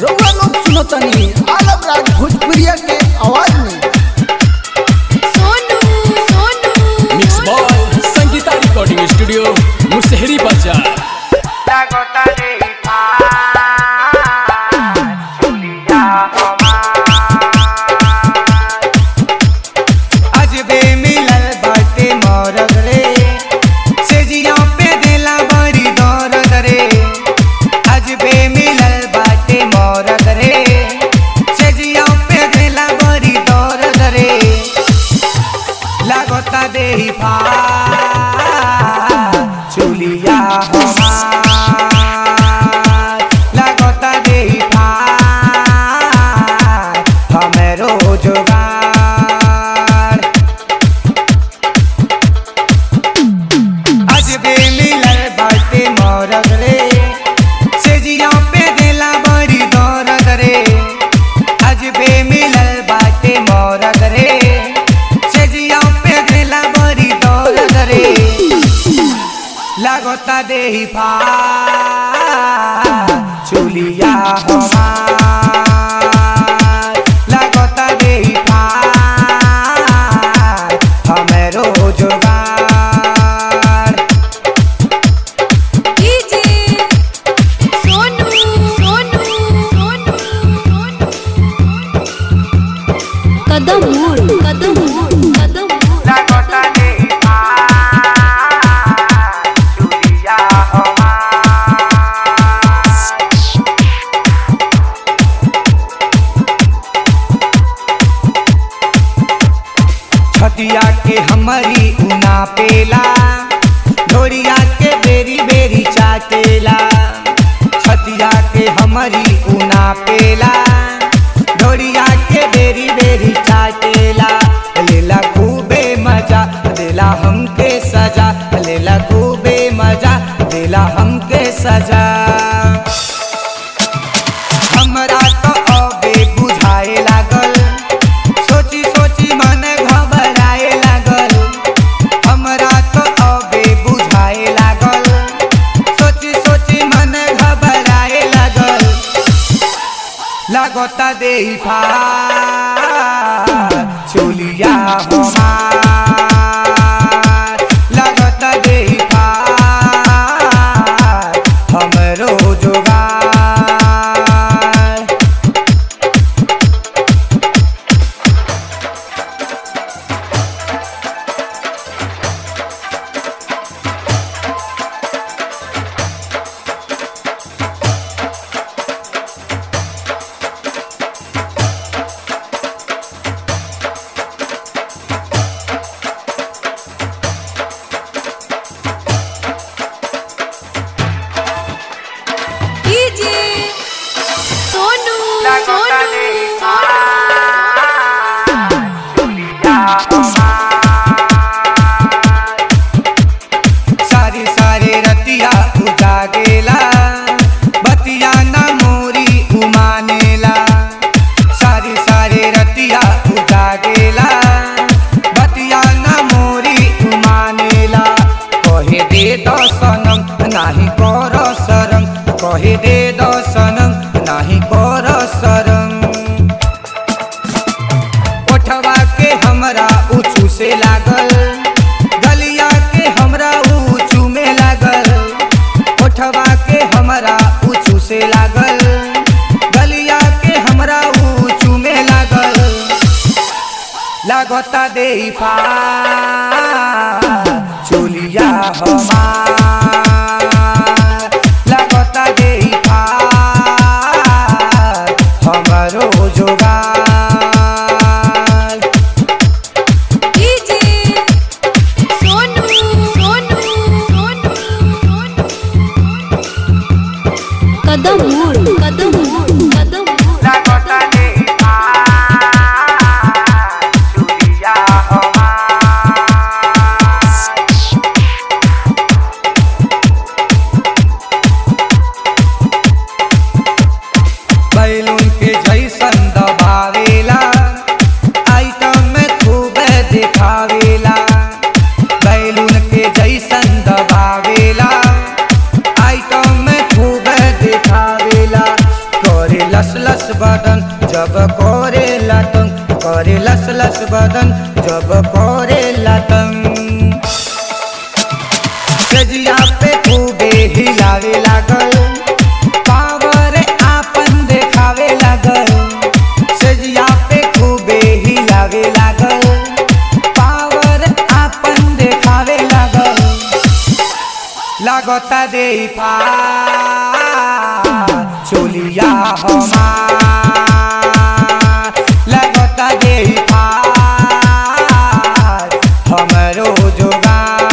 रउआ लोग सुनो तनी आलम राज भोजपुरिया के आवाज में Sonu Sonu mix by Sangeeta recording studio Musahari बाजार लागता रे चुलिया अजबे मिलल बाटे मरद रे सेजिया पे देला बड़ी दर्द रे अजबे मिलल बाटे मरद रे सेजिया पे देला बड़ी दर्द रे लागता देही पा चुलिया हमार लागता देही पा हमरो जोगार अजबे मिलल बाटे मरद रे सेजिया पे देला बड़ी दर्द रे अजबे मिलल बाटे मरद रे सेजिया पे देला बड़ी दर्द रे लागता देही पा चुलिया हमार लागता देही पा हमरो जोगार डीजे सोनू सोनू सोनू सोनू कदम मोड़ कदम मोड़ कदम मोड़ लागता देही पा चुलिया हमार छतिया के हमारी उना पेला ढोरिया के बेरी बेरी चाटेला छतिया के हमारी उना पेला ढोरिया के बेरी बेरी चाटेला लेला खूबे मजा देला हमके सजा लेला खूबे मजा देला हमके सजा हमरा तो अबे बुझाए लागल सोची सोची मन घबराए लागल हमरा तो अबे बुझाए लागल सोची सोची मन घबराए लागल लागता देही फा चुलिया हमार लागता देही फा हमरो जोगार डीजे सोनू सोनू सारी सारे रतिया उजा गेला बतिया न मोरी उमानेला सारी सारे रतिया उजा गेला बतिया न मोरी उमानेला कहे दे दो सनम नाही कर शरम कहे दे दो सनम नाही कर शरम ओठवा के हमरा उचू से लागल गलिया के हमरा ऊँचू में लागल ओठवा के हमरा ऊँचू से लागल गलिया के हमरा ऊँचू में लागल लागता देही पा चुलिया हमार लागता देही पा हमरो जोगार डीजे सोनू सोनू सोनू सोनू कदम मोड़ कदम मोड़ कदम मोड़ लागता देही पा चुलिया हमार बैलून के जैसन दबावेला आइटम में खूब दिखावेला बैलून के जैसन दबावेला आइटम में खूब दिखावेला करे बदन जब करे लतन करे लस लस बदन जब करे लतन सजिया पे खूबे हिलावे लागल पावर आपन देखावे लागल सजिया पे खूबे हिलावे लागल पावर आपन देखावे लागल लागता दे चोलिया हमार लागता दे हमरो जोगान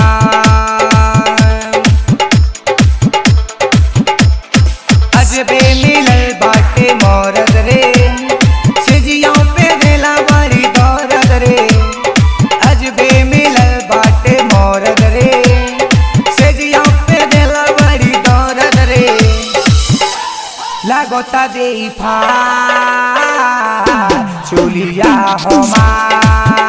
अजबे मिलल बाटे मौरत रे सिजियों पे देला बड़ी दौरत रे अजबे मिलल बाटे मौरत रे सिजियों पे देला बड़ी दौरत रे लागता दे चोलिया हमार